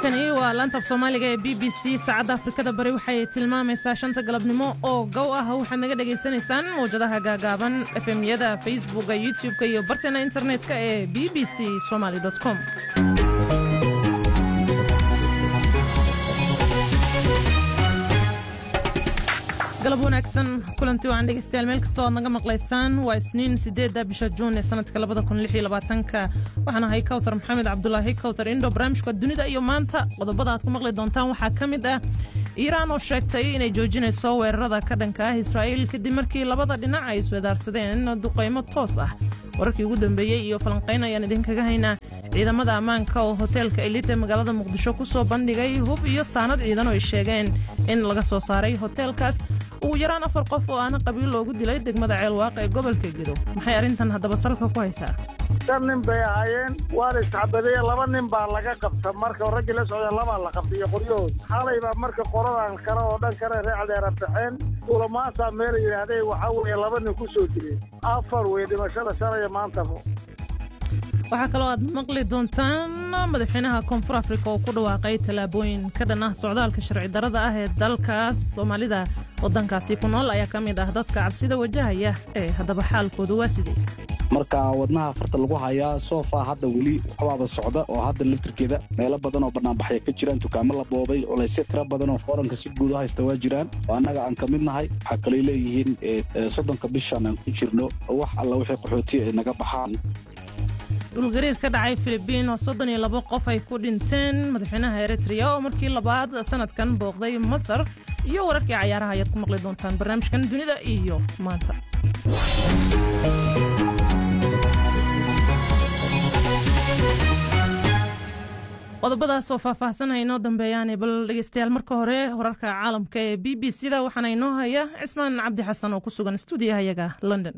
halkani waa laanta af soomaaliga ee b b c saacadda afrikada bari waxay tilmaamaysaa shanta galabnimo oo gow ah waxaad naga dhegaysanaysaan mawjadaha gaagaaban efemyada facebooka youtub-ka iyo barteena internet-ka ee b b c somaly com galab wanaagsan kulanti wacan dhegeystayaal meel kastoo aad naga maqlaysaan waa isniin siddeedda bisha juun ee sanadka labada kun lix iyo labaatanka waxaan ahay kawtar maxamed cabdulaahi kawtar indho barnaamijka dunida iyo maanta qodobada aad ku maqli doontaan waxaa ka mid ah iiraan oo sheegtay inay joojinayso weerarada ka dhanka ah israa'iil kadib markii labada dhinac ay iswadaarsadeen duqaymo toos ah wararkii ugu dambeeyey iyo falanqayn ayaan idinkaga haynaa ciidamada ammaanka oo hoteelka elite ee magaalada muqdisho ku soo bandhigay hub iyo saanad ciidan oo ay sheegeen in laga soo saaray hoteelkaas ugu yaraan afar qof oo aana qabiil loogu dilay degmada ceelwaaq ee gobolka gedo maxay arrintan haddaba salka ku haysaa shan nin bay ahaayeen waana isxabadeye laba nin baa laga qabta marka raggii la socda labaa la qabta iyo qoryahood xalay baa marka qoradan kale oo dhan kale reecdeera baxeen ulamaasaa meel yidhaahdee waxaa weeye laba nin ku soo dileen afar wey dhimashada shalaya maantaba waxaa kaloo aad maqli doontaan madaxweynaha koonfur afrika oo ku dhawaaqay tallaabooyin ka dhan ah socdaalka sharci darada ah ee dalkaas soomaalida waddankaasi ku nool ayaa ka mid ah dadka cabsida wajahaya ee haddaba xaalkoodu waa sidee marka wadnaha farta lagu hayaa soofaa hadda weli waxbaaba socda oo hadda laftirkeeda meelo badan oo bannaanbaxya ka jiraan dukaamo la boobay culaysyo tiro badan oo fooranka si guud u haysta waa jiraan oo annaga aan ka mid nahay waxaa kalay leeyihiin soddonka bishan aan ku jirno wax alla wixii qaxootiya ay naga baxaan dhulgariir ka dhacay filibiin oo soddon iyo labo qof ay ku dhinteen madaxweynaha eritreya oo markii labaad sanadkan booqday masar iyo wararkii cayaaraha ayaad ku maqli doontaan barnaamijkan dunida iyo maanta qodobadaas oo faahfaahsanaya inoo dambeeyaane bal dhegeystayaal marka hore wararka caalamka ee b b c da waxaana inoo haya cismaan cabdi xasan oo ku sugan stuudiyahayaga london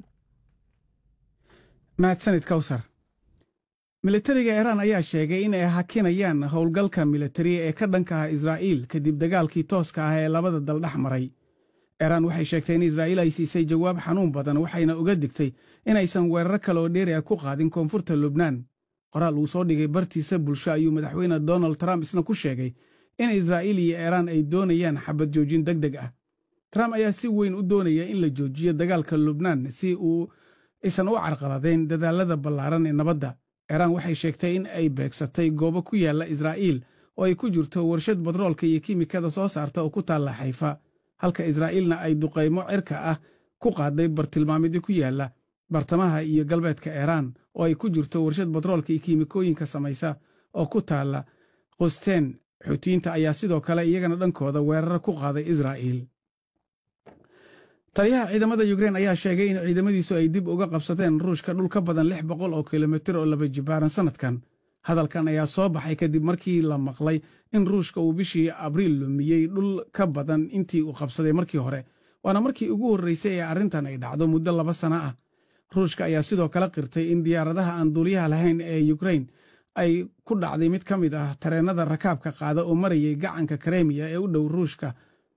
mahadsanid kawsar militariga iiraan ayaa sheegay in ay hakinayaan howlgalka militari ee ka dhanka ah israa'iil kadib dagaalkii tooska ah ee labada dal dhex maray iiraan waxay sheegtay in israa'iil ay siisay jawaab xanuun badan waxayna uga digtay inaysan weeraro kale oo dheeri ah ku qaadin koonfurta lubnaan qoraal uu soo dhigay bartiisa bulsho ayuu madaxweyne donald trump isna ku sheegay in israa'iil iyo iiraan ay doonayaan xabad joojin deg deg ah trump ayaa si weyn u doonaya in la joojiyo dagaalka lubnaan si uu aysan u carqaladayn dadaallada ballaaran ee nabadda iiraan waxay sheegtay in ay beegsatay goobo ku yaalla israa'iil oo ay ku jirto warshad badroolka iyo kiimikada soo saarta oo ku taalla xayfa halka israa'iilna ay duqaymo cirka ah ku qaaday bartilmaamidyo ku yaalla bartamaha iyo galbeedka iiraan oo ay ku jirto warshad badroolka iyo kiimikooyinka samaysa oo ku taalla qusteen xuutiyiinta ayaa sidoo kale iyagana dhankooda weerar ku qaaday israa'iil taliyaha ciidamada yukrein ayaa sheegay in ciidamadiisu ay dib uga qabsadeen ruushka dhul ka badan lix boqol oo kilomitir oo laba jibaaran sannadkan hadalkan ayaa soo baxay kadib markii la maqlay in ruushka uu bishii abriil lumiyey dhul ka badan intii uu qabsaday markii hore waana markii ugu horraysay ee arrintan ay dhacdo muddo laba sana ah ruushka ayaa sidoo kale qirtay in diyaaradaha aan duuliyaha lahayn ee yukrein ay ku dhacday mid ka mid ah tareennada rakaabka qaada oo marayay gacanka karemiya ee u dhow ruushka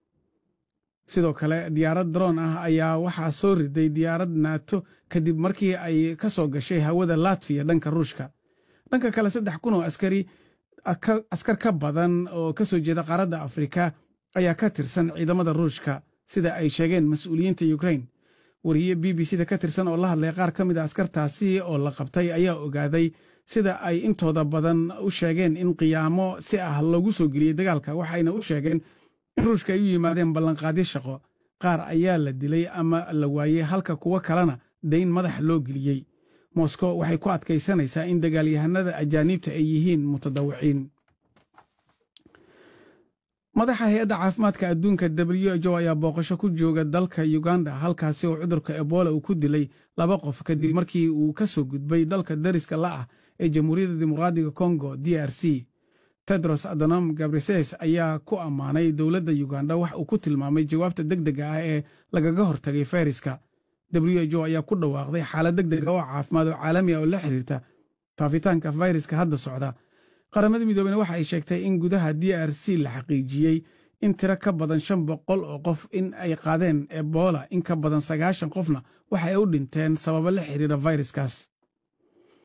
sidoo kale diyaarad daroon ah ayaa waxaa soo riday diyaarad naato kadib markii ay ka soo gashay hawada latfiya dhanka ruushka dhanka kale saddex kun oo askari askar ka badan oo ka soo jeeda qaaradda afrika ayaa ka tirsan ciidamada ruushka sida ay sheegeen mas-uuliyiinta yukrein wariye b b c da ka tirsan oo la hadlay qaar ka mid a askartaasi oo la qabtay ayaa ogaaday sida ay intooda badan u sheegeen in qiyaamo si ah loogu soo geliyey dagaalka waxayna u sheegeen in ruushka ay u yimaadeen ballanqaadyo shaqo qaar ayaa la dilay ama la waayey halka kuwo kalena dayn madax loo geliyey moskow waxay ku adkaysanaysaa in dagaalyahanada ajaaniibta ay yihiin mutadawiciin madaxa hay-adda caafimaadka adduunka w h o ayaa booqasho ku jooga dalka uganda halkaasi oo cudurka ebola uu ku dilay laba qof kadib markii uu ka soo gudbay dalka dariska la'ah ee jamhuuriyadda dimuqraadiga kongo d r c tedros adonom gabrises ayaa ku ammaanay dowladda yuganda wax uu ku tilmaamay jawaabta deg dega ah ee lagaga hortagay fayraska w h o ayaa ku dhawaaqday xaalad deg dega oo caafimaad oo caalami ah oo la xiriirta faafitaanka fayraska hadda socda qaramada midoobena waxa ay sheegtay in gudaha d r c la xaqiijiyey in tiro ka badan shan boqol oo qof in ay qaadeen ebola in ka badan sagaashan qofna waxa ay u dhinteen sababo la xiriira fayraskaas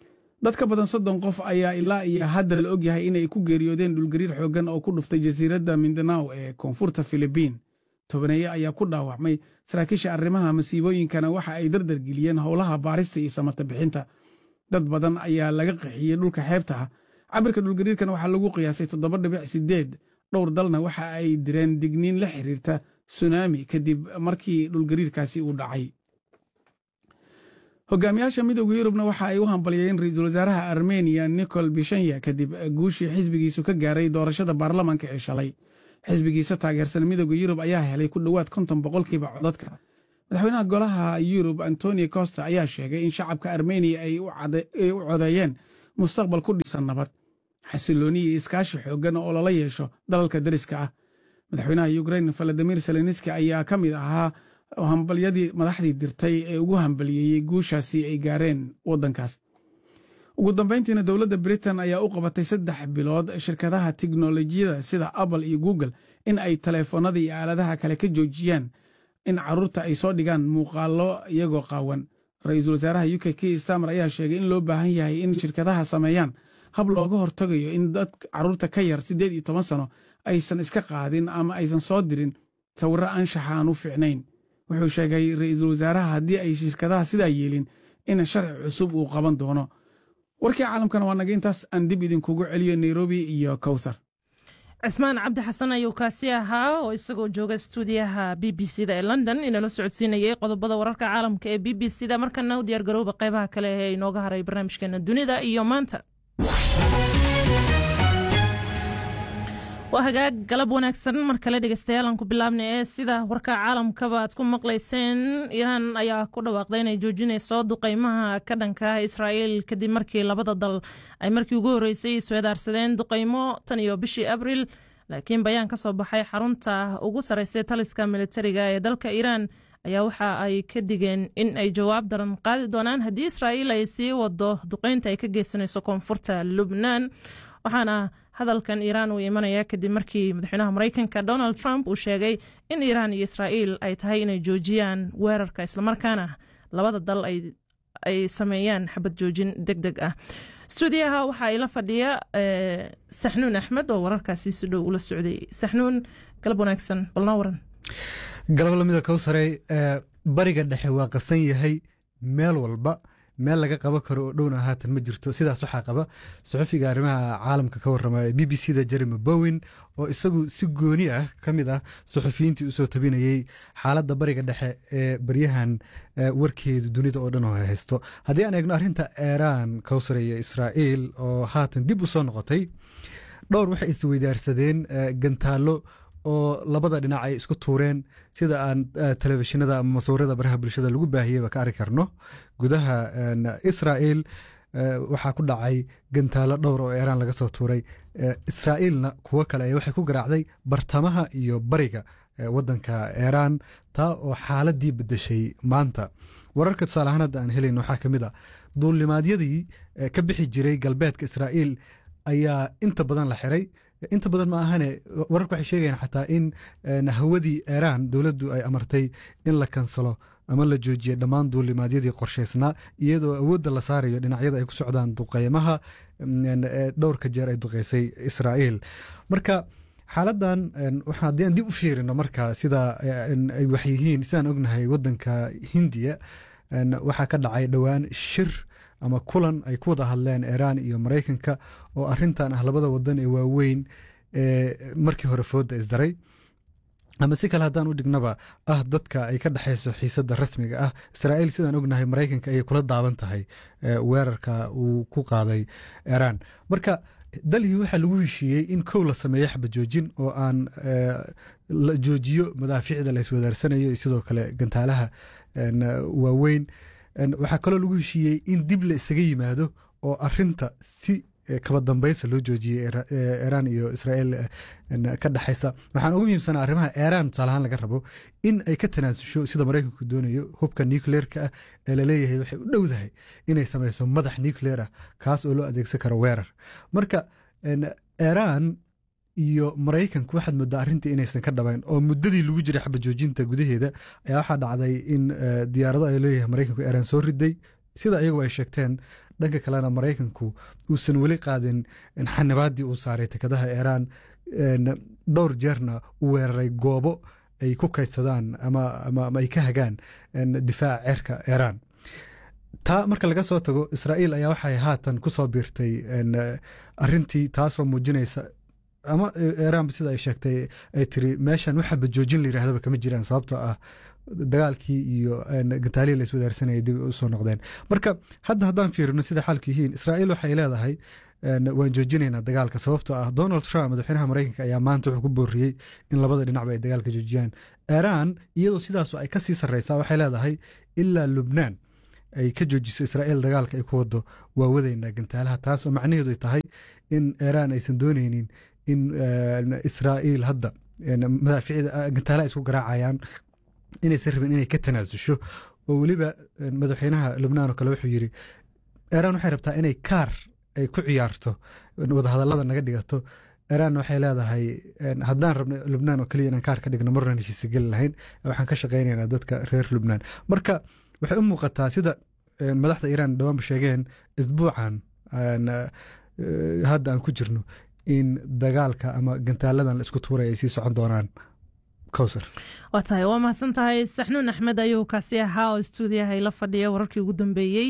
dad ka badan soddon qof ayaa ilaa iyo hadda la og yahay inay ku geeriyoodeen dhulgariir xooggan oo ku dhuftay jasiiradda mindanaw ee koonfurta filibiin tobaneeye ayaa ku dhaawacmay saraakiisha arrimaha masiibooyinkana waxa ay dardargeliyeen howlaha baarista iyo samata bixinta dad badan ayaa laga qaxiyey dhulka xeebta ah cabirka dhulgariirkan waxaa lagu qiyaasay toddoba dhibic sideed dhowr dalna waxa ay direen digniin la xiriirta sunaami kadib markii dhulgariirkaasi uu dhacay hogaamiyaasha midooda yurubna waxa ay u hambalyeen ra-iisul wasaaraha armeniya nicol bishanya kadib guushii xisbigiisu ka gaaray doorashada baarlamaanka ee shalay xisbigiisa taageersan midooda yurub ayaa helay ku dhowaad konton boqolkiiba codadka madaxweynaha golaha yurub antonio costa ayaa sheegay in shacabka armeniya ay u codeeyeen mustaqbal ku dhisan nabad xasilooni iyo iskaashi xooggan oo lala yeesho dalalka deriska ah madaxweynaha ukrain valadimir selenski ayaa ka mid ahaa hambalyadii madaxdii dirtay ee ugu hambaliyeeyey guushaasi ay gaareen waddankaas ugu dambayntiina dowladda britain ayaa u qabatay saddex bilood shirkadaha tiknolojiyada sida apple iyo google in ay taleefoonnada iyo aaladaha kale ka joojiyaan in carruurta ay soo dhigaan muuqaallo iyagoo qaawan ra-iisul wasaaraha u k k stamer ayaa sheegay in loo baahan yahay in shirkadaha sameeyaan hab looga hortagayo in dad carruurta ka yar siddeed iyo toban sano aysan iska qaadin ama aysan soo dirin sawirro anshaxa aan u fiicnayn wuxuu sheegay ra-iisul wasaaraha haddii ay shirkadaha sidaa yeelin in sharci cusub uu qaban doono warkii caalamkana waa naga intaas aan dib idinkugu celiyo nairobi iyo kowsar cismaan cabdi xasan ayuu kaasi ahaa oo isagoo jooga stuudiyaha b b c da ee london inala socodsiinayay qodobada wararka caalamka ee b b c da markana u diyaargarowba qaybaha kale ee inooga haray barnaamijkeena dunida iyo maanta waa hagaag galab wanaagsan mar kale dhegeystayaal aan ku bilaabnay ee sida warka caalamkaba aad ku maqlayseen iiraan ayaa ku dhawaaqday inay joojinayso duqeymaha ka dhanka ah israa'iil kadib markii labada dal ay markii ugu horreysay isweedaarsadeen duqeymo tan iyo bishii abriil laakiin bayaan ka soo baxay xarunta ugu sarreysay taliska militariga ee dalka iiraan ayaa waxa ay ka digeen in ay jawaab daran qaadi doonaan haddii israa'iil ay sii wado duqeynta ay ka geysanayso koonfurta lubnaan waxaana hadalkan iiraan uu imanaya kadib markii madaxweynaha maraykanka donald trump uu sheegay in iiraan iyo israa'iil ay tahay inay joojiyaan weerarka islamarkaana labada dal ay sameeyaan xabad joojin deg deg ah stuudiyaha waxaa ila fadhiya saxnuun axmed oo wararkaasi si dhow ula socday saxnuun galab wanaagsan balnoo waran galab lamida kowsarey bariga dhexe waa qasan yahay meel walba meel laga qaban karo oo dhowna haatan ma jirto sidaas waxaa qaba suxufiga arrimaha caalamka ka warramaya b b c da jeremy bowen oo isagu si gooni ah ka mid ah suxufiyiintii usoo tabinayey xaaladda bariga dhexe ee baryahan warkeedu dunida oo dhan oo haysto haddii aan eegno arrinta iiraan kowsar iyo israa'iil oo haatan dib u soo noqotay dhowr waxay isweydaarsadeen gantaallo oo labada dhinac ay isku tuureen sida aan telefishinada ama masawirada baraha bulshada lagu baahiyeyba ka arki karno gudaha israa'iil waxaa ku dhacay gantaalo dhowr oo iiraan laga soo tuuray israa'iilna kuwo kale ay waxay ku garaacday bartamaha iyo bariga waddanka iiraan taa oo xaaladii bedeshay maanta wararka tusaale ahaan hadda aan helayn waxaa ka mid a duulimaadyadii ka bixi jiray galbeedka israa'iil ayaa inta badan la xiray inta badan ma ahane wararku waxay sheegayaan xataa in hawadii iiraan dowladdu ay amartay in la kansalo ama la joojiya dhammaan duulimaadyadii qorshaysnaa iyadoo awoodda la saarayo dhinacyada ay ku socdaan duqeymaha dhowrka jeer ay duqeysay israa'iil marka xaaladan haddii aan dib u fiirino marka sida ay wax yihiin sidaan ognahay waddanka hindiya waxaa ka dhacay dhowaan shir ama kulan ay ku wada hadleen iiraan iyo maraykanka oo arintan ah labada wadan ee waaweyn ee markii hore fooda isdaray ama si kale haddaan u dhignaba ah dadka ay ka dhexayso xiisadda rasmiga ah israa'iil sidaan ognahay maraykanka ayay kula daaban tahay weerarka uu ku qaaday iiraan marka dalhii waxaa lagu heshiiyey in kow la sameeyo xabajoojin oo aan la joojiyo madaafiicda la iswadaarsanayo iyo sidoo kale gantaalaha waaweyn waxaa kaloo lagu heshiiyey in dib la isaga yimaado oo arinta si kaba dambaysa loo joojiyey iiraan iyo israa'iil ka dhexaysa waxaan ugu muhiimsanaa arrimaha iiraan tusaalahaan laga rabo in ay ka tanaasusho sida maraykanku doonayo hubka nucleerka ah ee laleeyahay waxay u dhowdahay inay samayso madax nucleer ah kaas oo loo adeegsan karo weerar marka iiraan iyo maraykanku waxaad moodaa arrintii inaysan ka dhabayn oo muddadii lagu jiray xabajoojinta gudaheeda ayaa waxaa dhacday in diyaarado ay leeyahay maraykanku iiraan soo riday sida iyagu ay sheegteen dhanka kalena maraykanku uusan weli qaadin xanibaaddii uu saaray tekadaha iiraan dhowr jeerna u weeraray goobo ay ku kaydsadaan ama ay ka hagaan difaaca ceerka iiraan taa marka laga soo tago israa'iil ayaa waxay haatan ku soo biirtay arintii taasoo muujinaysa ama iiraanba sida ay sheegtay ay tiri meeshan waxaba joojin la yirahdaba kama jiraan sababtoo ah dagaalkii iyo gantaalihii la iswadaarsanayay dib usoo noqdeen marka hadda haddaan fiirino sida xaalku yihiin israa'iil waxay leedahay waan joojinaynaa dagaalka sababtoo ah donald trump madaxweynaha maraykanka ayaa maanta wuxuu ku booriyey in labada dhinacba ay dagaalka joojiyaan iiraan iyadoo sidaas ay ka sii sarreysaa waxay leedahay ilaa lubnaan ay ka joojiso israa'iil dagaalka ay ku wado waa wadaynaa gantaalaha taas oo macnaheedu ay tahay in iiraan aysan dooneynin in israa'iil hadda madaaficida gantaalaha isku garaacayaan inaysan rabin inay ka tanaasusho oo weliba madaxweynaha lubnaan oo kale wuxuu yidhi iiraan waxay rabtaa inay kaar ay ku ciyaarto wadahadallada naga dhigato iiraan waxay leedahay haddaan rabno lubnaan oo keliya inaan kaar ka dhigno marnan heshiisa geli lahayn waxaan ka shaqaynaynaa dadka reer lubnaan marka waxay u muuqataa sida madaxda iiraan dhawaanba sheegeen isbuucan hadda aan ku jirno in dagaalka ama gantaaladan la isku tuuray ay sii socon doonaan kowsar waa tahay waa mahadsan tahay saxnuun axmed ayuu kaasi ahaa oo stuudiyaha la fadhiya wararkii ugu dambeeyey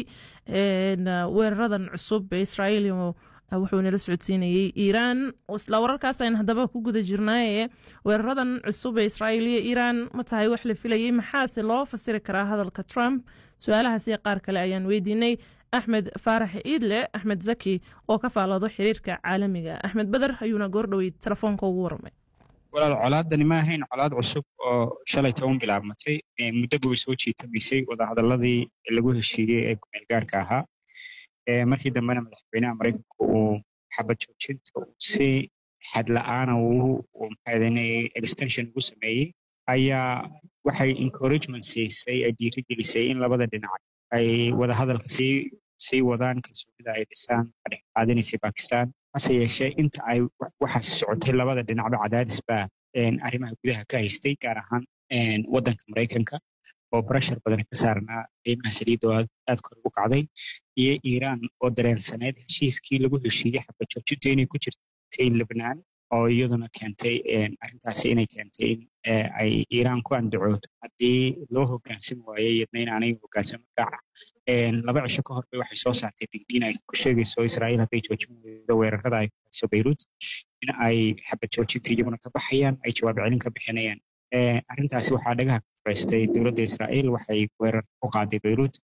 weeraradan cusub ee israa'iil wuxuu nala socodsiinayey iiraan isla wararkaas aynu haddaba ku guda jirnaaye weeraradan cusub ee israa'iil iyo iiraan ma tahay wax la filayey maxaase loo fasiri karaa hadalka trump su-aalahaas iyo qaar kale ayaan weydiinay axmed faarax iidle axmed zaki oo ka faaloodo xiriirka caalamiga axmed beder ayuuna goordhowey telefoonka ugu warramay walaal colaadani ma ahayn colaad cusub oo shalay toban bilaabmatay muddoba way soo jiitamaysay wadahadalladii lagu heshiiyey ee gumeel gaarka ahaa markii dambena madaxweynaha maraykanku uu xabad joojinta uu si xadla-aana extension ugu sameeyey ayaa waxay encouragement siisay ay dhiirigelisay in labada dhinac ay wadahadalka sii sii wadaan kalsoonida ay dhisaan ka dhex qaadanaysay bakistan hase yeeshee inta ay waxaas socotay labada dhinacba cadaadis baa arrimaha gudaha ka haystay gaar ahaan waddanka maraykanka oo breshar badan ka saarnaa qiimaha saliidda oo aad kor ugu kacday iyo iiraan oo dareensaneyd heshiiskii lagu heshiiyey xabad joojinta inay ku jirtay lebnaan oo iyaduna keentay arrintaasi inay keentay in ay iiraan ku andacooto haddii loo hoggaansami waayo iyadna inaanay hoggaansamo gaaca laba cisho ka hor bay waxay soo saartay digniin ay ku sheegayso israa'iil hadday joojin weydo weerarada ay ku hayso beyruut in ay xabad joojinta iyaguna ka baxayaan ay jawaab celin ka bixinayaan arrintaasi waxaa dhagaha ka furaystay dowladda israa'iil waxay weerar ku qaaday beyruut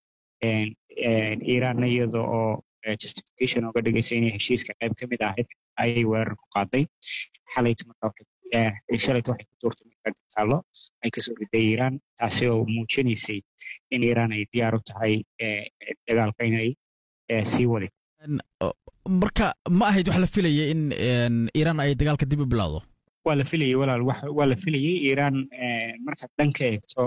iiraanna iyada oo justification oga dhigaysa inay heshiiska qayb ka mid ahayd ayay weerar ku qaaday xalayta marka shalayta waxay ku tuurtay marka gantaallo ay kasoo riday iiraan taasi oo muujinaysay in iiraan ay diyaar u tahay dagaalka inay sii wadi marka ma ahayd wax la filayay in iiraan ay dagaalka dib u bilowdo waa la filayay walaal waa la filayay iiraan markaad dhanka eegto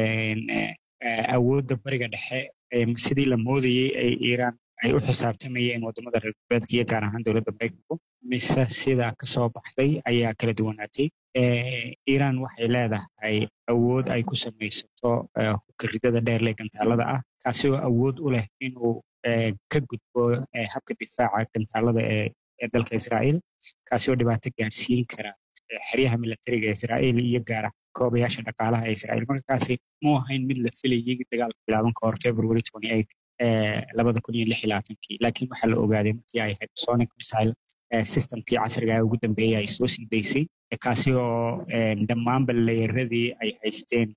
awoodda bariga dhexe sidii la moodayey ay iiraan ay u xisaabtamayeen waddamada reer galbeedka iyo gaar ahaan dowladda maraykanku mise sidaa ka soo baxday ayaa kala duwanaatay iiraan waxay leedahay awood ay ku samaysato hubkaridada dheerle gantaalada ah kaasi oo awood u leh inuu ka gudbo habka difaaca gantaalada ee dalka israa'iil kaasi oo dhibaato gaarsiin kara xeryaha militariga israa'iil iyo gaara koobayaasha dhaqaalaha ee israa'iil markaasi mu ahayn mid la filayay dagaalka bilaaban ka hor february twenty eight labada kun iyo lix iyo labaatankii laakiin waxaa la ogaaday markii ay hypersonic missile systemkii casriga ugu dambeeyey ay soo sii daysay kaasi oo dhammaanba leeyaradii ay haysteen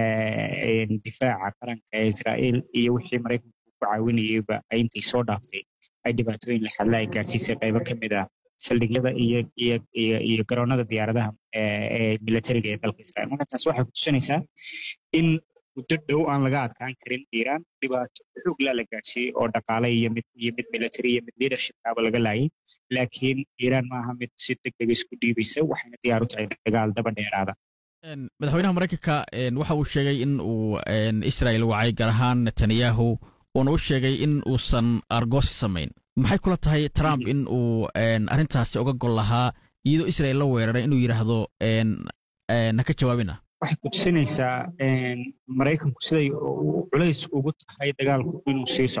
difaaca qaranka ee israa'iil iyo wixii maraykanku ku caawinayeyba ay intay soo dhaaftay ay dhibaatooyin la xadla ay gaarsiisay qaybo ka mid ah saldhigyada iyo iyo iyo iyo garoonada diyaaradaha ee militariga ee dalka israa'iil marka taas waxay kutusinaysaa in muddo dhow aan laga adkaan karin iiraan dhibaato xoog laa la gaarsiiyey oo dhaqaale iyo mid iyo mid military iyo mid leadershipkaaba laga laayay laakiin iiraan maaha mid si deg dega isku dhiibaysa waxayna diyaar u tahay dagaal daba dheeraada madaxweynaha maraykanka waxa uu sheegay in uu israel wacay gaar ahaan netanyahu uuna u sheegay in uusan argoosi samayn maxay kula tahay trump in uu arrintaasi uga gol lahaa iyadoo israel la weeraray inuu yidhaahdo ha ka jawaabina waxay kutusinaysaa maraykanku siday culays ugu tahay dagaalku inuu sii socdo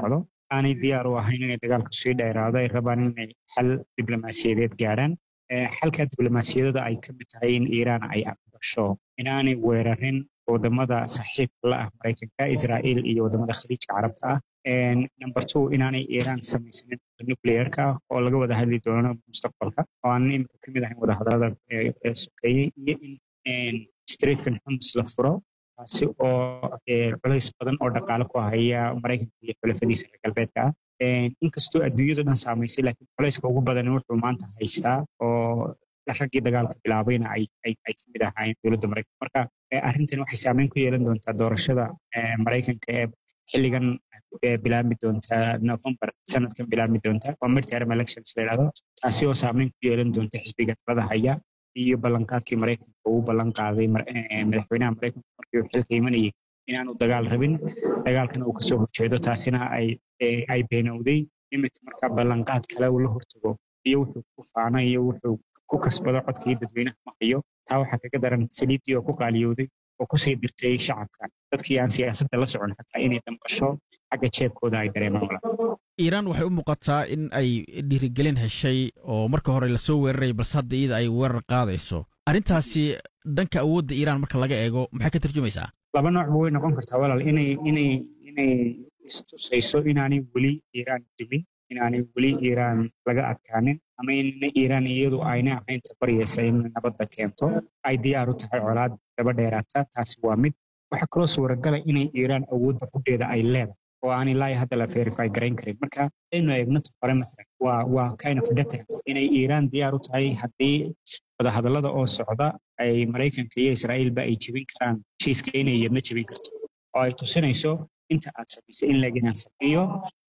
aanay diyaar u ahayn inay dagaalku sii dheeraado ay rabaan inay xal diblomaasiyadeed gaaraan xalka diblomaasiyadada ay ka mid tahay in iiraan ay aqbasho inaanay weerarin wadamada saaxiibka la ah maraykanka israa'iil iyo wadamada khaliijka carabta ah number two inaanay iiraan samaysanin nuclearka oo laga wada hadli doono mustaqbalka oo aanan imika ka mid ahayn wadahadalada sokeeyey iyo in streetkan xumus la furo taasi oo culays badan oo dhaqaale ku haya maraykanka iyo xulafadiisa reer galbeedka ah inkastoo adduunyada dhan saamaysay laakiin culayska ugu badan wuxuu maanta haystaa oo raggii dagaalka bilaabayna ay ka mid ahaayeen dowladda maraykanka marka arrintan waxay saameyn ku yeelan doontaa doorashada maraykanka ee xilligan bilaabmi doonta november sanadkan bilaabmi doonta waa midterm elections la yidhahdo taasi oo saameyn ku yeelan doonta xisbiga talada haya iyo ballanqaadkii maraykanka uu ballan qaaday madaxweynaha maraykanka markii uu xilka imanayay inaanu dagaal rabin dagaalkana uu kasoo horjeedo taasina ay ay beenowday iminka markaa ballanqaad kale uu la hortago iyo wuxuu ku faana iyo wuxuu ku kasbado codkii dadweynaha ma hayo taa waxaa kaga daran saliiddii oo ku qaaliyooday oo kusii dirtay shacabka dadkii aan siyaasadda la socon xataa inay damqasho xagga jeebkooda ay dareemaan wala iiraan waxay u muuqataa in ay dhiirigelin heshay oo marka hore lasoo weeraray balse hadda iyada ay weerar qaadayso arrintaasi dhanka awoodda iiraan marka laga eego maxay ka tarjumaysaa laba noocba way noqon kartaa walaal inay inay inay istusayso inaanay weli iiraan dimin inaanay weli iiraan laga adkaanin ama inna iiraan iyadu ayna ahayn tabaryaysa in nabadda keento ay diyaar u tahay colaad daba dheeraata taasi waa mid waxaa kaloo suuragala inay iiraan awoodda qudheeda ay leedahay oo aanay laaya hadda la verify garayn karin marka aynu eegno hore masalan waa waa kind of deterrence inay iiraan diyaar u tahay haddii wadahadallada oo socda ay maraykanka iyo israa'iilba ay jebin karaan heshiiska inay iyadna jebin karto oo ay tusinayso inta aad samaysay in leeg inaan sameeyo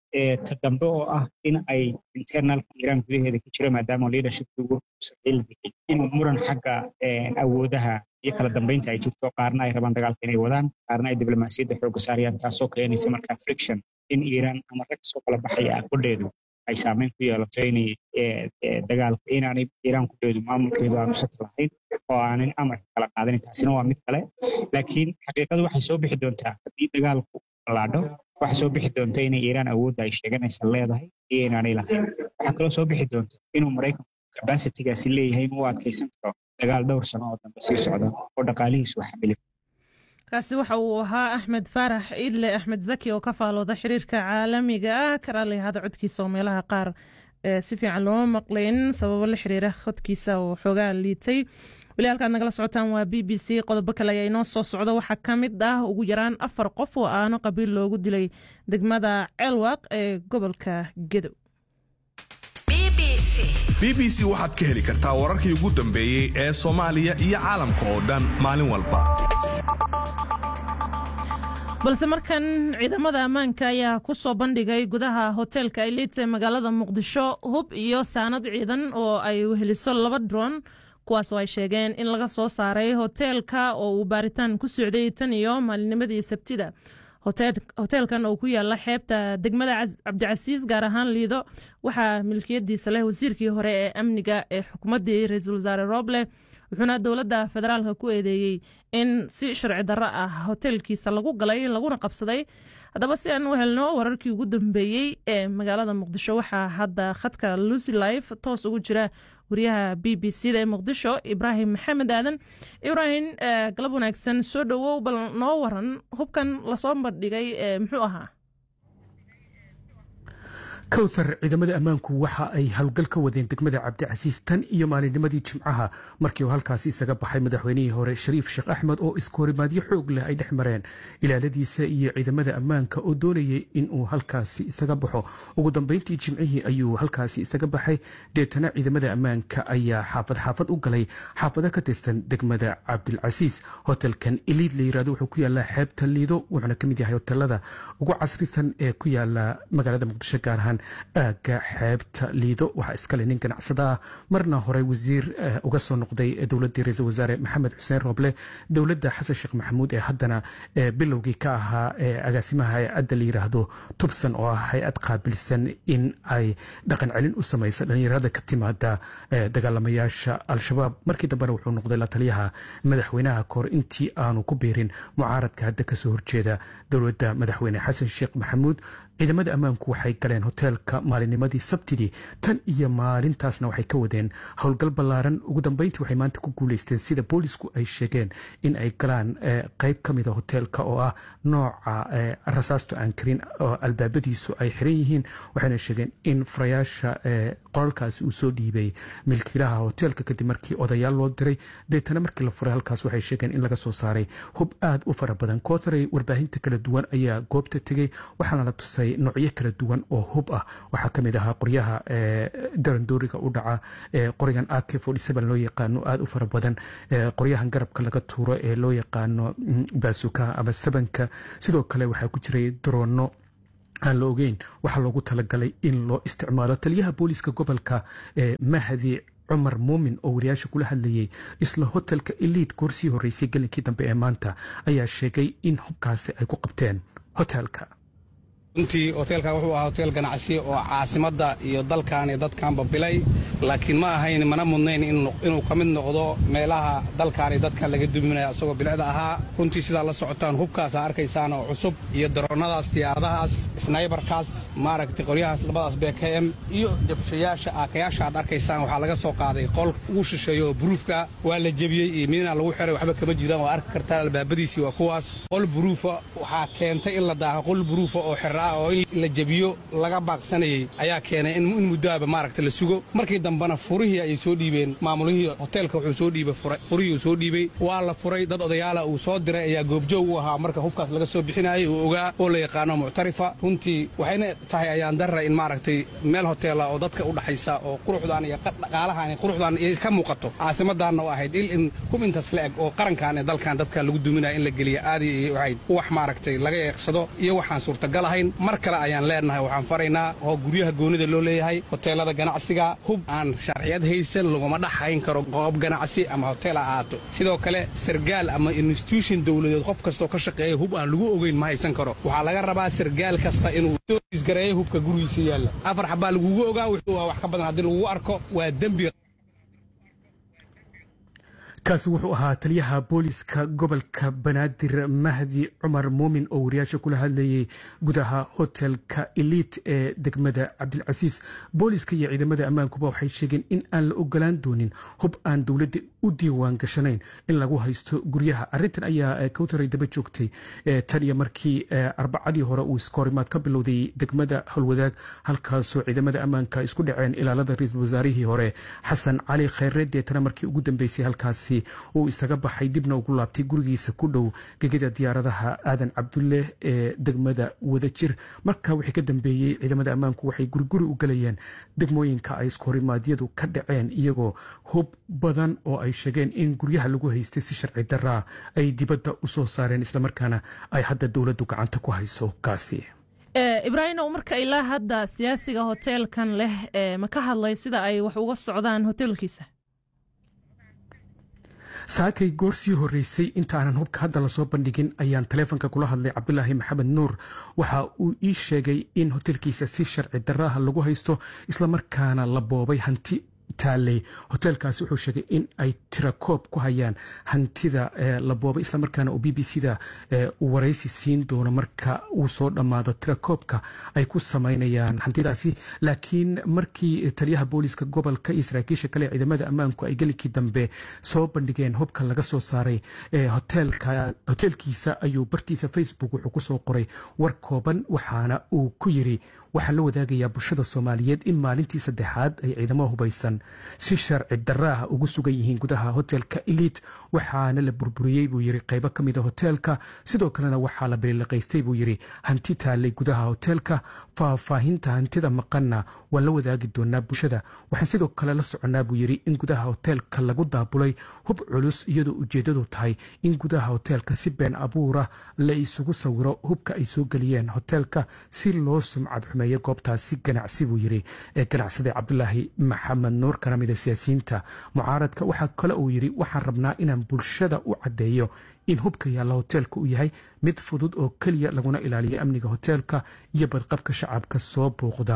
ta dambe oo ah in ay internalka iiraan gudaheeda ka jiro maadaama leadershipka ugu sarreey la bixiyay inuu muran xagga awoodaha iyo kala dambeynta ay jirto qaarna ay rabaan dagaalka inay wadaan qaarna ay diblomaasiyadda xoogga saarayaan taasoo keenaysa markaa friction in iiraan ama rag soo kala baxaya aqbadheedu ay saameyn ku yeelato inay dagaalka inaanay iiraan kudheedu maamulkeedu aanu sat lahayn oo aanan amarka kala qaadanin taasina waa mid kale laakiin xaqiiqadu waxay soo bixi doontaa haddii dagaalku balaadho waxaa soo bixi doonta inay iiraan awoodda ay sheeganaysa leedahay iyo inaanay lahayn waxaa kaloo soo bixi doonta inuu maraykanku capacitigaasi leeyahay inuu adkaysan karo dagaal dhowr sano oo dambe sii socda oo dhaqaalihiisu xamili kaasi waxa uu ahaa axmed faarax iidle axmed zaki oo ka faalooda xiriirka caalamiga ah karaalihada codkiisa oo meelaha qaar si fiican looma maqlayn sababo la xiriira codkiisa oo xoogaa liitay weli halkaad nagala socotaan waa b b c qodobo kale ayaa inoo soo socda waxaa ka mid ah ugu yaraan afar qof oo aano qabiil loogu dilay degmada ceelwaaq ee gobolka gedow b b c waxaad ka heli kartaa wararkii ugu dambeeyey ee soomaaliya iyo caalamka oo dhan maalin walba balse markan ciidamada ammaanka ayaa ku soo bandhigay gudaha hoteelka elite ee magaalada muqdisho hub iyo saanad ciidan oo ay weheliso laba dron kuwaasoo ay sheegeen in laga soo saaray hoteelka oo uu baaritaan ku socday tan iyo maalinimadii sabtida hoteelkan oo ku yaala xeebta degmada cabdicasiis gaar ahaan liido waxaa milkiyadiisa leh wasiirkii hore ee amniga ee xukuumaddii ra-iisul wasaare roble wuxuuna dowladda federaalka ku eedeeyey in si sharci darro ah hoteelkiisa lagu galay laguna qabsaday haddaba si aan u helno wararkii ugu dambeeyey ee magaalada muqdisho waxaa hadda khadka lucy life toos ugu jira wariyaha b b c da ee muqdisho ibraahim maxamed aadan ibraahim galab wanaagsan soo dhowow bal noo waran hubkan lasoo bandhigay muxuu ahaa kowthar ciidamada ammaanku waxa ay howlgal ka wadeen degmada cabdicasiis tan iyo maalinnimadii jimcaha markii uu halkaasi isaga baxay madaxweynihii hore shariif sheekh axmed oo iskoorimaadyo xoog leh ay dhex mareen ilaaladiisa iyo ciidamada ammaanka oo doonayay inuu halkaasi isaga baxo ugu dambeyntii jimcihii ayuu halkaasi isaga baxay deetana ciidamada ammaanka ayaa xaafad xaafad u galay xaafado ka tirsan degmada cabdilcasiis hotelkan iliid la yirahdo wuxuu ku yaalaa xeebta liido wuxuuna ka mid yahay hotelada ugu casrisan ee ku yaala magaalada muqdisho gaar ahaan aagga xeebta liido waxaa iskale nin ganacsada ah marna hore wasiir uga soo noqday dowladdii ra-iisul wasaare maxamed xuseen roble dowladda xasan sheekh maxamuud ee haddana bilowgii ka ahaa agaasimaha hay-adda la yiraahdo tubsan oo ah hay-ad qaabilsan in ay dhaqan celin u samaysa dhallinyarada ka timaada dagaalamayaasha al-shabaab markii dambena wuxuu noqday la taliyaha madaxweynaha kahor intii aanu ku biirin mucaaradka hadda kasoo horjeeda dowladda madaxweyne xasan sheekh maxamuud ciidamada ammaanku waxay galeen hoteelka maalinnimadii sabtidii tan iyo maalintaasna waxay ka wadeen howlgal ballaaran ugu dambeyntii waxay maanta ku guuleysteen sida boolisku ay sheegeen in ay galaan qayb ka mida hoteelka oo ah nooca rasaastu aan karin oo albaabadiisu ay xiran yihiin waxayna sheegeen in furayaasha qolalkaasi uu soo dhiibay milkiilaha hoteelka kadib markii odayaal loo diray deetana markii la furay halkaas waxay sheegeen in laga soo saaray hub aad u fara badan kootaray warbaahinta kala duwan ayaa goobta tegey waxaana la tusay noocyo kala duwan oo hub ah waxaa ka mid ahaa qoryaha darandooriga u dhaca qorigan ak loo yaqaano aad u fara badan qoryahan garabka laga tuuro ee loo yaqaano baasukaha ama sabanka sidoo kale waxaa ku jiray daroono aan la ogeyn waxaa loogu talagalay in loo isticmaalo taliyaha booliiska gobolka mahdi cumar muumin oo wariyaasha kula hadlayay isla hotelka eliid goorsii horreysay gelinkii dambe ee maanta ayaa sheegay in hubkaasi ay ku qabteen hotelka runtii hoteelkan wuxuu ahaa hoteel ganacsi oo caasimadda iyo dalkan iyo dadkanba bilay laakiin ma ahayn mana mudnayn inuu ka mid noqdo meelaha dalkan iyo dadkan laga duminaya isagoo bilicda ahaa runtii sidaa la socotaan hubkaasa arkaysaan oo cusub iyo daroonnadaas diyaaradahaas snaybarkaas maaragtay qoryahaas labadaas b k m iyo jabshayaasha aakayaasha aad arkaysaan waxaa laga soo qaaday qol ugu shisheeyo oo buruufka waa la jebiyey iyo midna lagu xiray waxba kama jiraan waa arki kartaan albaabadiisii waa kuwaas qol buruufa waxaa keentay in la daaho qol buruufa oo xira oo in la jebiyo laga baaqsanayey ayaa keenay in muddoaba maaragta la sugo markii dambena furihii ayay soo dhiibeen maamulihii hoteelka wuxuu soo dhiibay furihii uu soo dhiibey waa la furay dad odayaala uu soo diray ayaa goobjoog u ahaa marka hubkaas laga soo bixinayay uu ogaa oo la yaqaano muctarifa runtii waxayna tahay ayaan darra in maaragtay meel hoteela oo dadka u dhaxaysa oo quruxdaan iyo dhaqaalahan iyo quruxdaan iyo ka muuqato caasimaddaanna u ahayd il in hub intaas la eg oo qarankan ee dalkan dadka lagu duminaya in la geliya aadi ay ahayd wax maaragtay laga eeqsado iyo waxaan suurtagal ahayn mar kale ayaan leenahay waxaan faraynaa oo guryaha goonida loo leeyahay hoteelada ganacsiga hub aan sharciyad haysan laguma dhaxayn karo goob ganacsi ama hotel ha ahaato sidoo kale sargaal ama institution dowladeed qof kastoo ka shaqeeya hub aan lagu ogeyn ma haysan karo waxaa laga rabaa sargaal kasta inuu isgareeyo hubka gurigiisa yaalla afar xabaa lagugu ogaa wuxuu wax ka badan haddii lagugu arko waa dembi kaasi wuxuu ahaa taliyaha booliiska gobolka banaadir mahdi cumar muumin oo wariyaasha kula hadlayay gudaha hotelka eliit ee degmada cabdilcasiis booliiska iyo ciidamada ammaankuba waxay sheegeen in aan la ogolaan doonin hub aan dowladda u diiwaan gashanayn in lagu haysto guryaha arintan ayaa kawtaray daba joogtay tan iyo markii arbacadii hore uu iskoorimaad ka bilowday degmada howlwadaag halkaasoo ciidamada ammaanka isku dhaceen ilaalada ra-iisul wasaarihii hore xasan cali khayre deetana markii ugu dambeysay halkaasi uu isaga baxay dibna ugu laabtay gurigiisa ku dhow gegida diyaaradaha aadan cabdulle ee degmada wadajir marka wixii ka dambeeyey ciidamada ammaanku waxay guriguri u galayeen degmooyinka ay iskorimaadyadu ka dhaceen iyagoo hub badan oo ay sheegeen in guryaha lagu haystay si sharci daraa ay dibadda u soo saareen islamarkaana ay hadda dowladdu gacanta ku hayso hubkaasi ibraahimow marka ilaa hadda siyaasiga hoteelkan leh ma ka hadlay sida ay wax uga socdaan hoteelkiisa saakay goor sii horreysay intaanan hubka hadda lasoo bandhigin ayaan taleefonka kula hadlay cabdulaahi maxamed nuur waxa uu ii sheegay in hotelkiisa si sharci daraaha lagu haysto islamarkaana la boobay hanti taaley hoteelkaasi wuxuu sheegay in ay tirakoob ku hayaan hantida la boobay islamarkaana uu b b c da waraysi siin doono marka uu soo dhammaado tirakoobka ay ku samaynayaan hantidaasi laakiin markii taliyaha booliiska gobolka iyo saraakiisha kale ciidamada ammaanku ay gelinkii dambe soo bandhigeen hubka laga soo saaray hoteelkiisa ayuu bartiisa facebook wuxuu kusoo qoray war kooban waxaana uu ku yiri waxaa la wadaagayaa bulshada soomaaliyeed in maalintii saddexaad ay ciidamo hubaysan si sharci daraaha ugu sugan yihiin gudaha hotelka eliit waxaana la burburiyey buu yiri qaybo ka mida hoteelka sidoo kalena waxaa la biliiqaystay buu yiri hanti taalay gudaha hoteelka faahfaahinta hantida maqanna waa la wadaagi doonaa bulshada waxaan sidoo kale la soconnaa buu yiri in gudaha hoteelka lagu daabulay hub culus iyadoo ujeeddadu tahay in gudaha hoteelka si been abuura la isugu sawiro hubka ay soo geliyeen hoteelka si loo sumcad xumeeyo goobtaasi ganacsi buu yiri ee ganacsada cabdulaahi maxamed nuur kana mida siyaasiyiinta mucaaradka waxaa kale uu yiri waxaan rabnaa inaan bulshada u caddeeyo in hubka yaalla hoteelka uu yahay mid fudud oo keliya laguna ilaaliyo amniga hoteelka iyo badqabka shacabka soo bouqda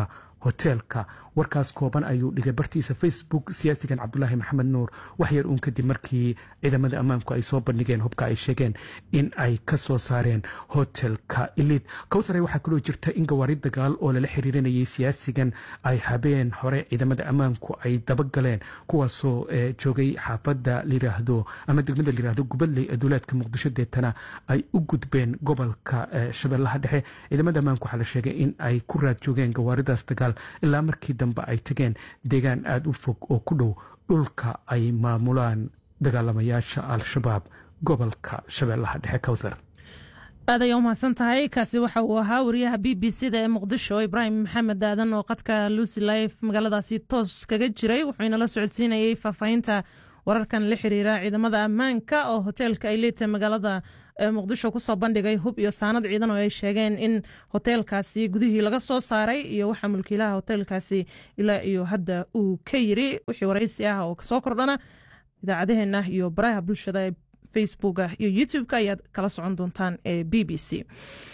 hoteelka warkaas kooban ayuu dhigay bartiisa facebook siyaasigan cabdulaahi maxamed nuur waxyar uun kadib markii ciidamada ammaanku ay soo bandhigeen hubka ay sheegeen in ay ka soo saareen hotelka ilid kowtare waxaa kaloo jirta in gawaari dagaal oo lala xiriirinayay siyaasigan ay habeen hore ciidamada ammaanku ay dabagaleen kuwaasoo joogay xaafada layiraahdo ama degmada layiraahdo gubadley ee duulaadka muqdisho deetana ay u gudbeen gobolka shabeellaha dhexe ciidamada ammaanku waxaa la sheegay in ay ku raad joogeen gawaaridaas dagaal ilaa markii dambe ay tageen deegaan aada u fog oo ku dhow dhulka ay maamulaan dagaalamayaasha al-shabaab gobolka shabeellaha dhexe kowthar aad ayaa umahadsan tahay kaasi waxa uu ahaa wariyaha b b c da ee muqdisho ibraahim maxamed aadan oo qadka lucy life magaaladaasi toos kaga jiray wuxuu inala socodsiinayey faahfaahinta wararkan la xiriira ciidamada ammaanka oo hoteelka ay leetahay magaalada muqdisho kusoo bandhigay hub iyo saanad ciidan oo ay sheegeen in hoteelkaasi gudihii laga soo saaray iyo waxa mulkiilaha hoteelkaasi ilaa iyo hadda uu ka yiri wixii waraysi ah oo kasoo kordhana idaacadaheena iyo baraha bulshada ee facebooka iyo youtube-ka ayaad kala socon doontaan ee b b c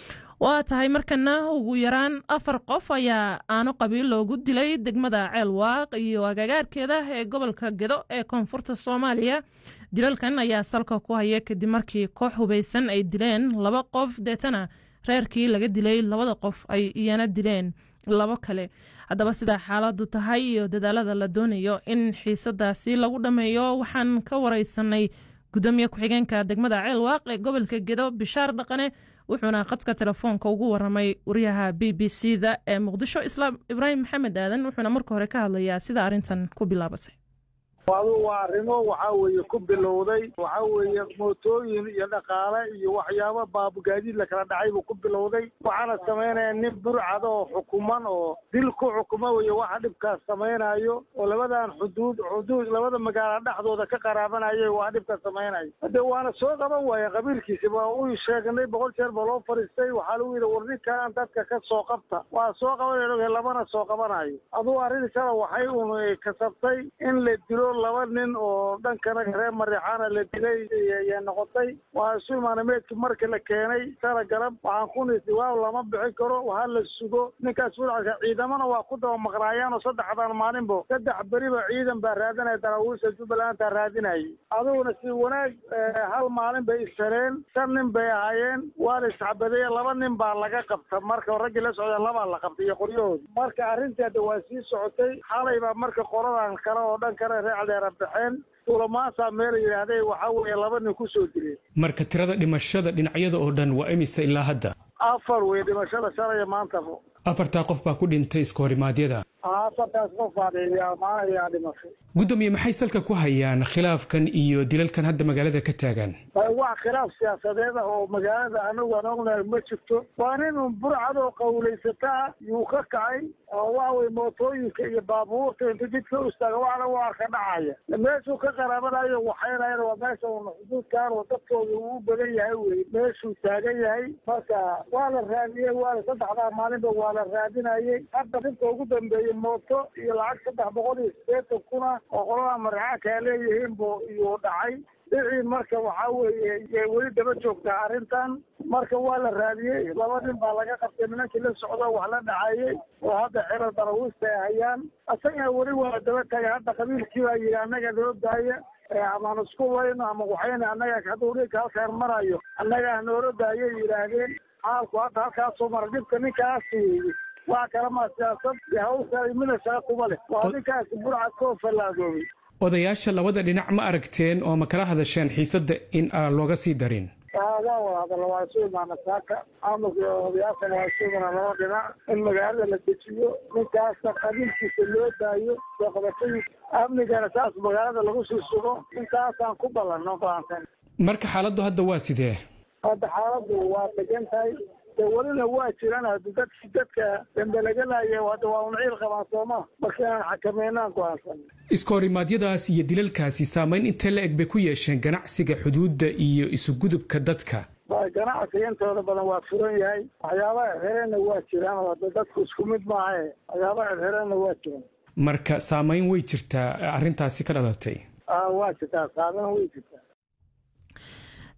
waa tahay markana ugu yaraan afar qof ayaa aano qabiil loogu dilay degmada ceelwaaq iyo agagaarkeeda ee gobolka gedo ee koonfurta soomaaliya dilalkan ayaa salka ku haya kadib markii koox hubaysan ay dileen laba qof deetana reerkii laga dilay labada qof ay iyana dileen labo kale haddaba sidaa xaaladu tahay iyo dadaalada la doonayo in xiisadaasi lagu dhammeeyo waxaan ka wareysanay gudoomiye ku-xigeenka degmada ceelwaaq ee gobolka gedo bishaar dhaqane wuxuuna khadka telefoonka ugu waramay wariyaha b b c da ee muqdisho islaam ibraahim maxamed aadan wuxuuna marka hore ka hadlayaa sida arrintan ku bilaabatay adu waa arrimo waxa weeye ku bilowday waxa weeye mootooyin iyo dhaqaale iyo waxyaabo baabugaadiid la kala dhacay buu ku bilowday waxaana samaynaya nin burcad oo xukuman oo dil ku xukuma weye waxa dhibkaas samaynayo oo labadan xuduud xuduud labada magaalo dhexdooda ka qaraabanaya waa dhibkaas samaynayo hade waana soo qaban waaye qabiilkiisi waa u sheegnay boqol jeer ba loo fadhiistay waxaa lagu yidhi war ninkan dadka ka soo qabta waa soo qabanay labana soo qabanayo aduu arrin kale waxay un kasabtay in la dilo laba nin oo dhankana reer mariixaana la dilay ayay noqotay waa isu imaanay meydkii markii la keenay sala galab waxaan ku nisi waaw lama bixin karo waha la sugo ninkaas fulcadka ciidamana waa ku daba maqnaayaan oo saddexdan maalinbo saddex beriba ciidan baa raadinaya daraawiisha jubbalandaa raadinayay adiguna si wanaag hal maalin bay ishaleen shan nin bay ahaayeen waa la isxabadeye laba nin baa laga qabta marka raggii la socda labaa la qabtay iyo qoryahooda marka arrintii hadda waa sii socotay xalay baa marka qoradan kale oo dhan kale reecdeera baxeen tuulamaasa meel yidhaahday waxaa weeye laba nin ku soo dileen marka tirada dhimashada dhinacyada oo dhan waa imise ilaa hadda afar wey dhimashada shalaya maantaba afartaa qof baa ku dhintay iska horimaadyada afartaas qof baa maanayaa dhimashay gudoomiye maxay salka ku hayaan khilaafkan iyo dilalkan hadda magaalada ka taagan wax khilaaf siyaasadeed ah oo magaalada anagu aan ognahay ma jirto waa nin un burcad oo qawlaysataa yuu ka kacay oo waxa weye mootooyinka iyo baabuurta inta jidka u istaaga waxna u arka dhacaya meeshuu ka qaraabanayo waxaynayan waa meesha un xuduudkan oo dadkooda uu badan yahay wey meeshuu taagan yahay marka waa la raadiyey waa la saddexdaa maalinba waa la raadinayey hadda dinka ugu dambeeyey mooto iyo lacag saddex boqol iyo sideetan kuna oo qolada marxaanka leeyihiin bu iyuu dhacay dhicii marka waxaa weeye weli daba joogtaa arrintan marka waa la raadiyey laba nin baa laga qabtay nimankii la socdo wax la dhacayey oo hadda xerar darawiista ay hayaan isagana weli waa daba tagay hadda qabiilkii baa yidhi annaga noo daaya amaan isku wayno ama waxayna annaga hadduu ninka halkaan marayo annaga noola daayay yidhaahdeen xaalku hadda halkaasuu mara dhibka ninkaasi waa kalama siyaasad iyo hawsha mida shaqa kuma leh waa ninkaasi burcad koo fallaagoobay odayaasha labada dhinac ma aragteen oo ma kala hadasheen xiisadda in aan looga sii darin waa wada hadalla waa isu imaana saaka amulka odayaashana waa isu imaana laba dhinac in magaalada la dejiyo ninkaasna qabiilkiisa loo daayo soo qabatadiisa amnigana saas magaalada lagu sii sugo intaasaan ku ballanno baansan marka xaaladdu hadda waa sidee hadda xaaladdu waa degan tahay de welina waa jiraan hadi dadki dadka dambelaganaya hadda waa un ciil qabaan sooma marka inaan xakameynaan go'aansan iskohorimaadyadaas iyo dilalkaasi saamayn intee la eg bay ku yeesheen ganacsiga xuduudda iyo isugudubka dadka ganacsiga intooda badan waa furan yahay waxyaabaha xireenna waa jiraan oo dadku isku mid maahae waxyaabaha xireenna waa jiraan marka saamayn way jirtaa arrintaasi ka dhalatay waa jirtaa saamayn way jirtaa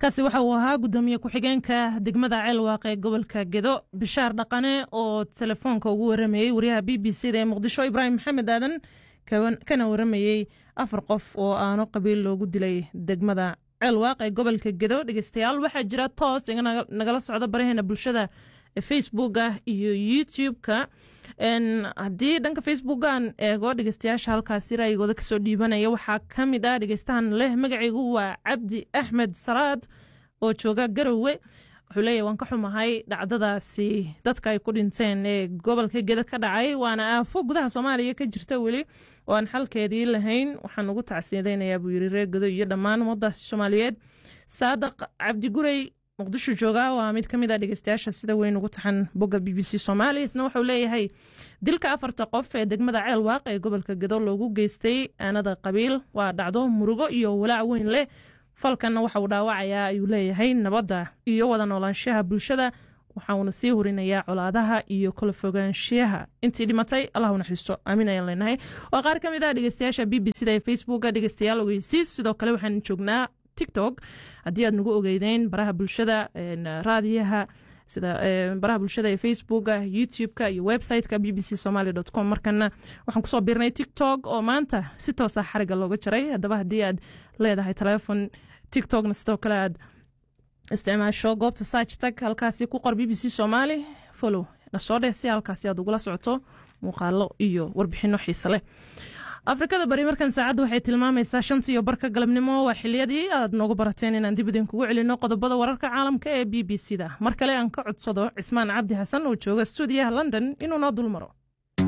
kaasi waxa uu ahaa gudoomiye ku-xigeenka degmada ceelwaaq ee gobolka gedo bishaar dhaqane oo telefoonka ugu waramayey wariyaha b b c da ee muqdisho ibraahim maxamed aadan kana waramayey afar qof oo aano qabiil loogu dilay degmada ceelwaaq ee gobolka gedo dhegeystayaal waxaa jira toos iga nagala socda baraheena bulshada facebooka iyo youtube-ka haddii dhanka facebookan eego dhegeystayaasha halkaasi raayigooda kasoo dhiibanaya waxaa ka mid ah dhegeystahan leh magacaygu waa cabdi axmed salaad oo jooga garowe wuxuu leeyahy waan ka xumahay dhacdadaasi dadka ay ku dhinteen ee gobolka geda ka dhacay waana aafo gudaha soomaaliya ka jirta weli oo aan xalkeedii lahayn waxaan ugu tacsiyadaynayaa buu yiri reer gedo iyo dhammaan ummadaasi soomaaliyeed saadaq cabdigurey muqdisho jooga waa mid ka mid a dhegeystayaasha sida weyn ugu taxan bogga b b c soomaali isna wuxuu leeyahay dilka afarta qof ee degmada ceelwaaq ee gobolka gedo loogu geystay aanada qabiil waa dhacdo murugo iyo walaac weyn leh falkanna waxa uu dhaawacayaa ayuu leeyahay nabadda iyo wada noolaanshaha bulshada waxauuna sii hurinayaa colaadaha iyo kala fogaanshiyaha intii dhimatay allahu naxiisto aamin ayaan leenahay waa qaar ka mid ah dhegeystayaasha b b c da ee facebooka dhegeystayaal ogeysiis sidoo kale waxaan joognaa tiktok haddii aad nagu ogeydeyn baraha bulshada raadiyaha sida baraha bulshada ee facebooka youtube-ka iyo website-ka b b c somaly com markana waxaan kusoo biirnay tiktok oo maanta si toosa xariga looga jaray haddaba haddii aad leedahay telefon tiktokna sidoo kale aad isticmaasho goobta sarch tag halkaasi ku qor b b c somaly follow nasoo dheh si halkaasi aad ugula socoto muuqaalo iyo warbixino xiise leh afrikada bari markan saacadda waxay tilmaamaysaa shanta iyo barka galabnimo waa xiliyadii aad noogu barateen inaan dib idinkugu celino qodobada wararka caalamka ee b b c da mar kale aan ka codsado cismaan cabdi xasan oo jooga stuudiyaha london inuu noo dul maro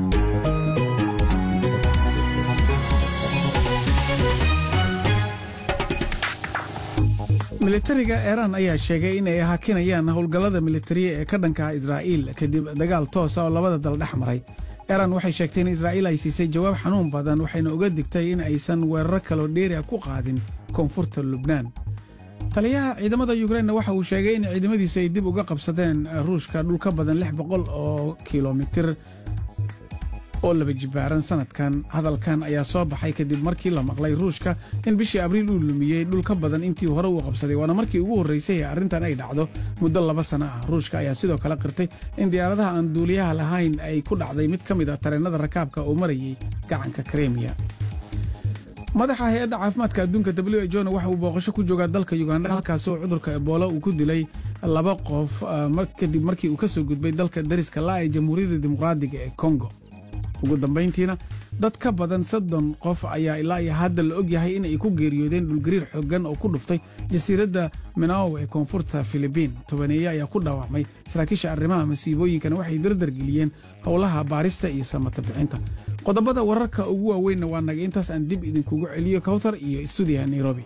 militariga iiraan ayaa sheegay in ay hakinayaan howlgallada militariya ee ka dhanka israa'iil kadib dagaal toosa oo labada dal dhex maray iiraan waxay sheegtay in israa'iil ay siisay jawaab xanuun badan waxayna uga digtay in aysan weeraro kaloo dheeri a ku qaadin koonfurta lubnaan taliyaha ciidamada yukrainna waxa uu sheegay in ciidamadiisu ay dib uga qabsadeen ruushka dhul ka badan lix boqol oo kilomitir oo laba jibaaran sanadkan hadalkan ayaa soo baxay kadib markii la maqlay ruushka in bishii abriil uu lumiyey dhul ka badan intii hore uu qabsaday waana markii ugu horraysay ee arrintan ay dhacdo muddo laba sana ah ruushka ayaa sidoo kale qirtay in diyaaradaha aan duuliyaha lahayn ay ku dhacday mid ka mid ah tareennada rakaabka oo marayay gacanka kremiya madaxa hay-adda caafimaadka adduunka w h o waxa uu booqasho ku joogaa dalka yuganda halkaas oo cudurka ebola uu ku dilay laba qof kadib markii uu ka soo gudbay dalka dariska laa ee jamhuuriyadda dimuqraadiga ee kongo ugu dambayntiina dad ka badan soddon qof ayaa ilaa iyo hadda la og yahay inay ku geeriyoodeen dhulgariir xooggan oo ku dhuftay jasiiradda minaw ee koonfurta filibiin tobaneeye ayaa ku dhaawacmay saraakiisha arrimaha masiibooyinkana waxay dardargeliyeen howlaha baarista iyo samata bixinta qodobada wararka ugu waaweynna waa naga intaas aan dib idinkugu celiyo kawtar iyo stuudiyaha nairobi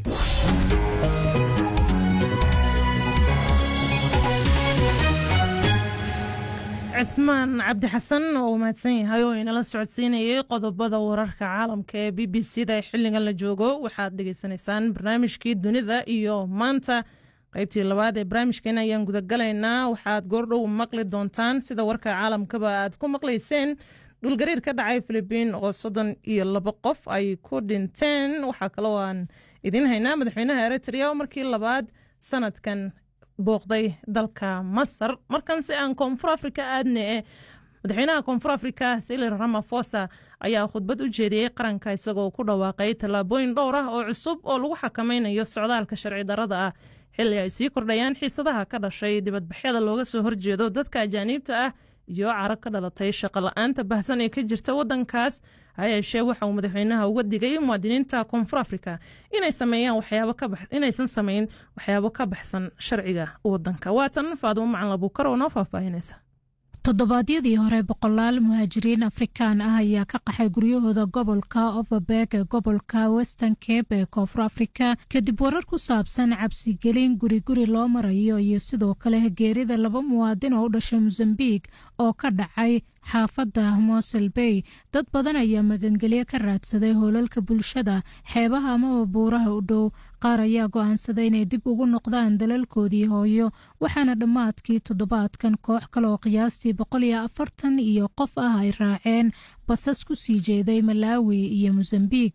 cismaan cabdi xasan oo uu mahadsan yahay oo inala socodsiinayay qodobada wararka caalamka ee b b c da ee xilligan la joogo waxaad dhegaysanaysaan barnaamijkii dunida iyo maanta qaybtii labaad ee barnaamijkeena ayaan gudagalaynaa waxaad goordhow maqli doontaan sida warka caalamkaba aad ku maqlayseen dhulgariir ka dhacay filibiin oo soddon iyo labo qof ay ku dhinteen waxaa kaloo aan idiin haynaa madaxweynaha eritrea oo markii labaad sanadkan booqday dalka masar markan si aan koonfur afrika aadne e madaxweynaha koonfur afrika silir ramafosa ayaa khudbad u jeediyey qaranka isagoo ku dhawaaqay tallaabooyin dhowr ah oo cusub oo lagu xakameynayo socdaalka sharci darada ah xilli ay sii kordhayaan xiisadaha ka dhashay dibadbaxyada looga soo horjeedo dadka ajaaniibta ah iyo carab ka dhalatay shaqo la-aanta bahsan ee ka jirta waddankaas hayeeshee waxa uu madaxweynaha uga digay muwaadiniinta koonfur afrika inay sameeyaan waxyaabo inaysan samayn waxyaabo ka baxsan sharciga waddanka waatan faadumo macan labuukar oo noo faahfaahinaysa toddobaadyadii hore boqolaal muhaajiriin afrikaan ah ayaa ka qaxay guryahooda gobolka overberg ee gobolka western cape ee koonfur afrika kadib warar ku saabsan cabsigelin guri guri loo marayo iyo sidoo kale geerida laba muwaadin oo u dhashay mosambik oo ka dhacay xaafadda mosel bay dad badan ayaa magangelyo ka raadsaday hoolalka bulshada xeebaha amaba buuraha u dhow qaar ayaa go-aansaday inay dib ugu noqdaan dalalkoodii hooyo waxaana dhammaadkii toddobaadkan koox kale oo qiyaastii boqol iyo afartan iyo qof ah ay raaceen basas ku sii jeeday malaawi iyo mosambik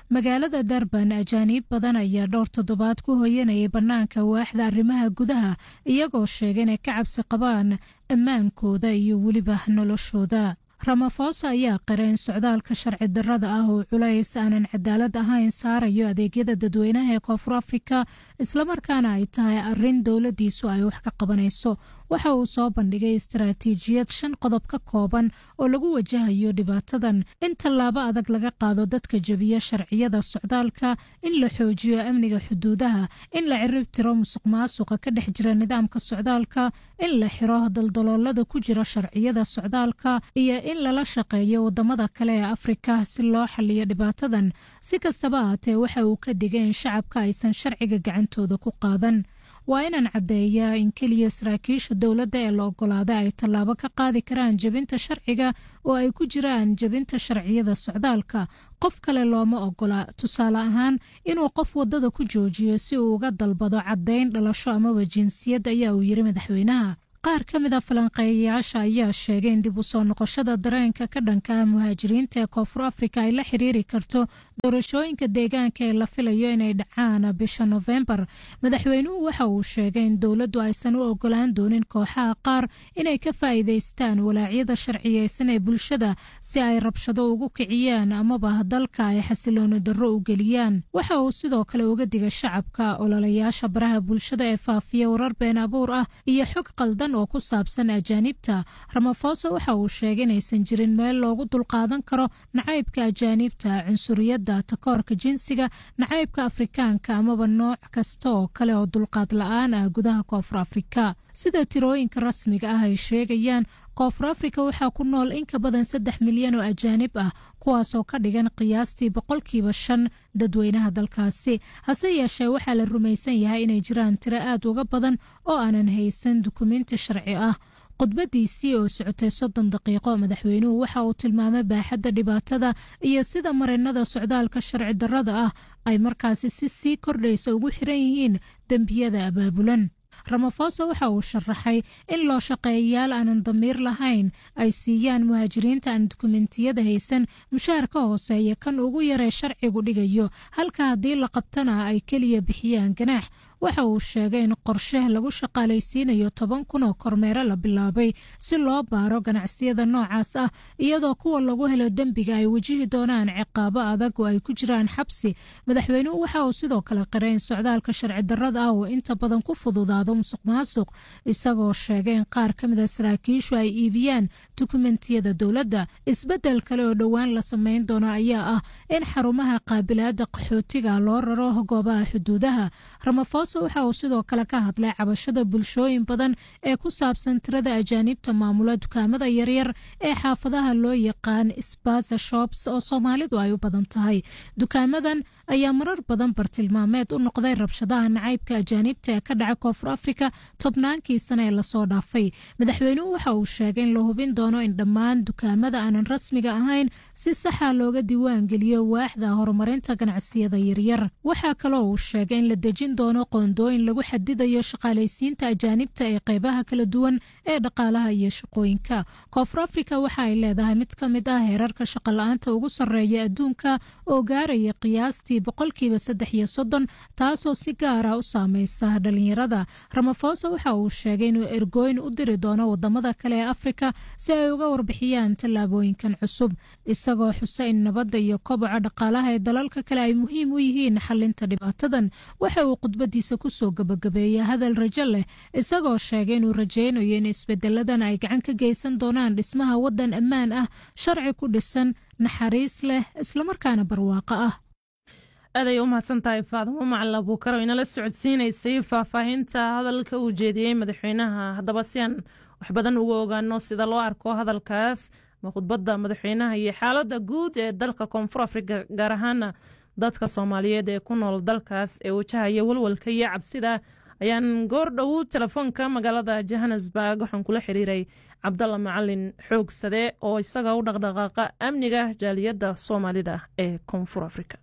magaalada darban ajaaniib badan ayaa dhowr toddobaad ku hoyanayay bannaanka waaxda arrimaha gudaha iyagoo sheega inay ka cabsi qabaan ammaankooda iyo weliba noloshooda ramafosa ayaa qira in socdaalka sharci darrada ah oo culays aanan cadaalad ahayn saarayo adeegyada dadweynaha ee koonfur afrika islamarkaana ay tahay arin dowladiisu ay wax ka qabanayso waxa uu soo bandhigay istaraatiijiyad shan qodob ka kooban oo lagu wajahayo dhibaatadan in tallaabo adag laga qaado dadka jebiya sharciyada socdaalka in la xoojiyo amniga xuduudaha in la cirib tiro musuq maasuqa ka dhex jira nidaamka socdaalka in la xiro daldaloolada ku jira sharciyada socdaalka iyo in lala shaqeeyo wadamada kale ee afrika si loo xaliyo dhibaatadan si kastaba ahaatee waxa uu ka digay in shacabka aysan sharciga gacantooda ku qaadan waa inaan caddeeyaa in keliya saraakiisha dowladda ee la ogolaaday ay tallaabo ka qaadi karaan jebinta sharciga oo ay ku jiraan jebinta sharciyada socdaalka qof kale looma ogola tusaale ahaan inuu qof waddada ku joojiyo si uu uga dalbado caddayn dhalasho amaba jinsiyad ayaa uu yiri madaxweynaha qaar ka mid a falanqeeyayaasha ayaa sheegay in dib u soo noqoshada dareenka ka dhanka ah muhaajiriinta ee koonfur afrika ay la xiriiri karto doorashooyinka deegaanka ee la filayo inay dhacaan bisha nofembar madaxweynuhu waxa uu sheegay in dowladdu aysan u ogolaan doonin kooxaha qaar inay ka faa'iidaystaan walaacyada sharciyeysan ee bulshada si ay rabshado ugu kiciyaan amaba dalka ay xasilooni darro u geliyaan waxa uu sidoo kale uga digay shacabka ololayaasha baraha bulshada ee faafiya warar been abuur ah iyo xog qaldan oo ku saabsan ajaanibta ramafosa waxa uu sheegay inaysan jirin meel loogu dulqaadan karo nacaybka ajaanibta cunsuriyadda takoorka jinsiga nacaybka afrikaanka amaba nooc kasta oo kale oo dulqaad la-aan ah gudaha koonfur afrika sida tirooyinka rasmiga ah ay sheegayaan koonfur afrika waxaa ku nool in ka badan saddex milyan oo ajaanib ah kuwaasoo ka dhigan qiyaastii boqolkiiba shan dadweynaha dalkaasi hase yeeshee waxaa la rumaysan yahay inay jiraan tiro aad uga badan oo aanan haysan dukumenti sharci ah khudbadiisii oo socotay soddon daqiiqo madaxweynuhu waxa uu tilmaamay baaxadda dhibaatada iyo sida marinada socdaalka sharci darrada ah ay markaasi si sii kordhaysa ugu xiran yihiin dembiyada abaabulan ramafosa waxa uu sharaxay in loo shaqeeyayaal aanan damiir lahayn ay siiyaan muhaajiriinta aan dukumentiyada haysan mushaar ka hooseeya kan ugu yaree sharcigu dhigayo halka haddii la qabtana ay keliya bixiyaan ganaax waxa uu sheegay in qorshe lagu shaqaalaysiinayo toban kun oo kormeero la bilaabay si loo baaro ganacsiyada noocaas ah iyadoo kuwa lagu helo dembiga ay wajihi doonaan ciqaabo adag oo ay ku jiraan xabsi madaxweynuhu waxa uu sidoo kale qiray in socdaalka sharci darrada ah uu inta badan ku fududaado musuq maasuq isagoo sheegay in qaar ka mida saraakiishu ay iibiyaan dukumentiyada dowladda isbeddel kale oo dhowaan la samayn doono ayaa ah in xarumaha qaabilaada qaxootiga loo raro goobaha xuduudaha ramaphosa waxa uu sidoo kale ka hadlay cabashada bulshooyin badan ee ku saabsan tirada ajaanibta maamula dukaamada yaryar ee xaafadaha loo yaqaan sbaza shops oo soomaalidu ay u badan tahay dukaamadan ayaa marar badan bartilmaameed u noqday rabshadaha nacaybka ajaanibta ee ka dhaca koonfur afrika tobnaankii sane ee lasoo dhaafay madaxweynuhu waxa uu sheegay in la hubin doono in dhammaan dukaamada aanan rasmiga ahayn si saxa looga diiwaan geliyo waaxda horumarinta ganacsiyada yaryar waxaa kaloo uu sheegay in la dejin doono qoondooyin lagu xadidayo shaqaalaysiinta ajaanibta ee qeybaha kala duwan ee dhaqaalaha iyo shaqooyinka koonfur afrika waxa ay leedahay mid ka mid ah heerarka shaqala-aanta ugu sarreeya adduunka oo gaaraya qiyaastii boqolkiiba saddex iyo soddon taasoo si gaara u saameysa dhalinyarada ramaphosa waxa uu sheegay inuu ergooyin u diri doono wadamada kale ee afrika si ay uga warbixiyaan tallaabooyinkan cusub isagoo xusa in nabadda iyo koboca dhaqaalaha ee dalalka kale ay muhiim u yihiin xalinta dhibaatadan waxa uu khudbadiisa kusoo gabagabeeyay hadal rajo leh isagoo sheegay inuu rajaynayo in isbedeladan ay gacan ka geysan doonaan dhismaha waddan ammaan ah sharci ku dhisan naxariis leh islamarkaana barwaaqo ah aaday u mahadsan tahay faadimo macala buukaro inala socodsiinaysay faahfaahinta hadalka uu jeediyey madaxweynaha haddaba si aan wax badan uga ogaano sida loo arko hadalkaas ma khudbadda madaxweynaha iyo xaaladda guud ee dalka koonfur afrika gaar ahaana dadka soomaaliyeed ee ku nool dalkaas ee wajahaya walwalka iyo cabsida ayaan goor dhow telefoonka magaalada johannesburg waxaan kula xiriiray cabdalla macalin xoogsade oo isaga u dhaqdhaqaaqa amniga jaaliyadda soomaalida ee koonfur afrika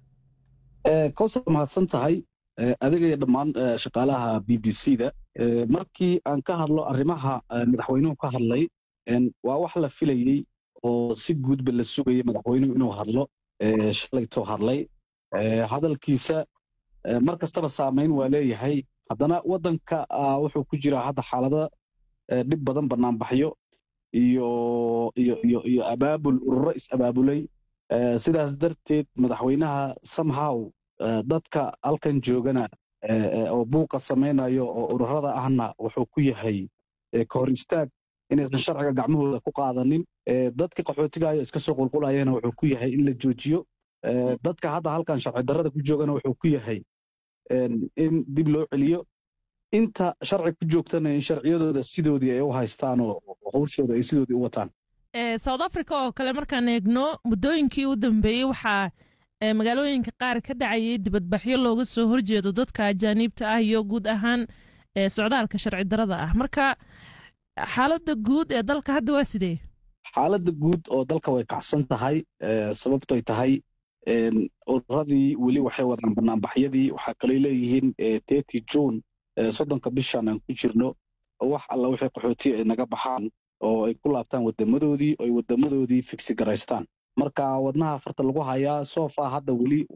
kowsar mahadsan tahay adiga iyo dhammaan shaqaalaha b b c da markii aan ka hadlo arrimaha madaxweynuhu ka hadlay waa wax la filayey oo si guudba la sugayay madaxweynuhu inuu hadlo shalaytoo hadlay hadalkiisa mar kastaba saamayn waa leeyahay haddana waddanka wuxuu ku jiraa hadda xaalada dhib badan banaanbaxyo iyo iyo iyo iyo abaabul ururo is-abaabulay sidaas darteed madaxweynaha somehow dadka halkan joogana oo buuqa samaynayo oo ururada ahna wuxuu ku yahay ka hor istaag inaysan sharciga gacmahooda ku qaadanin dadka qaxootigayo iska soo qulqulayana wuxuu ku yahay in la joojiyo dadka hadda halkan sharci darrada ku joogana wuxuu ku yahay in dib loo celiyo inta sharci ku joogtana in sharciyadooda sidoodii ay u haystaan oo howshooda ay sidoodii u wataan south africa oo kale markaan eegno muddooyinkii u dambeeyey waxaa magaalooyinka qaar ka dhacayay dibadbaxyo looga soo horjeedo dadka ajaaniibta ah iyo guud ahaan socdaalka sharci darrada ah marka xaaladda guud ee dalka hadda waa sidee xaaladda guud oo dalka way kacsan tahay sababtoy tahay ururadii weli waxay wadaan banaanbaxyadii waxaa kaley leeyihiin teti june soddonka bishan aan ku jirno wax alla wixii qaxootiya ay naga baxaan oo ay ku laabtaan wadamadoodii oo ay wadamadoodii figsi garaystaan marka wadnaha farta lagu hayaa sofa hadda weli